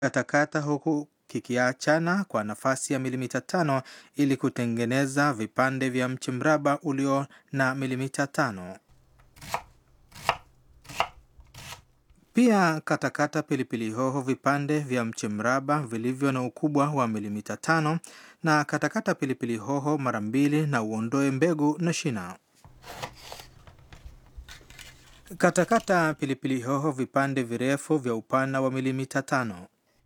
katakata huku kikiachana kwa nafasi ya milimita tano ili kutengeneza vipande vya mche mraba ulio na milimita tano. Pia katakata pilipili hoho vipande vya mche mraba vilivyo na ukubwa wa milimita tano na katakata pilipili hoho mara mbili na uondoe mbegu na shina. Katakata pilipili hoho vipande virefu vya upana wa milimita tano.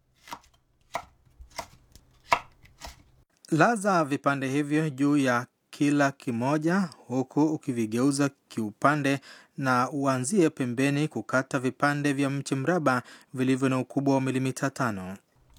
Laza vipande hivyo juu ya kila kimoja huku ukivigeuza kiupande na uanzie pembeni kukata vipande vya mche mraba vilivyo na ukubwa wa milimita tano.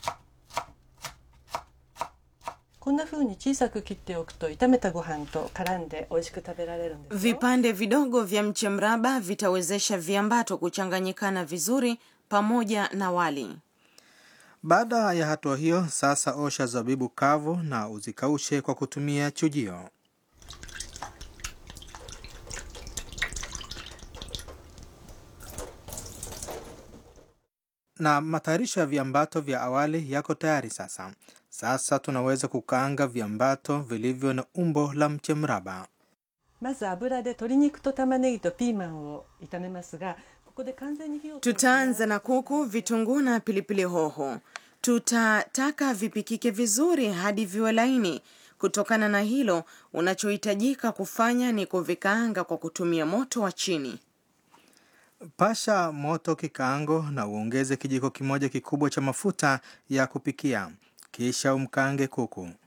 こんな風に小さく切っておくと炒めたご飯と絡んで美味しく食べられるんですよ Vipande vidogo vya mche mraba vitawezesha viambato kuchanganyikana vizuri pamoja na wali. Baada ya hatua hiyo, sasa osha zabibu kavu na uzikaushe kwa kutumia chujio. Na matayarisho ya viambato vya awali yako tayari sasa. Sasa tunaweza kukaanga viambato vilivyo na umbo la mche mraba. まず油で鶏肉と玉ねぎとピーマンを炒めますがここで完全に火を通す Tutaanza na kuku, vitunguu na pilipili hoho. Tutataka vipikike vizuri hadi viwe laini. Kutokana na hilo, unachohitajika kufanya ni kuvikaanga kwa kutumia moto wa chini. Pasha moto kikaango na uongeze kijiko kimoja kikubwa cha mafuta ya kupikia, kisha umkaange kuku.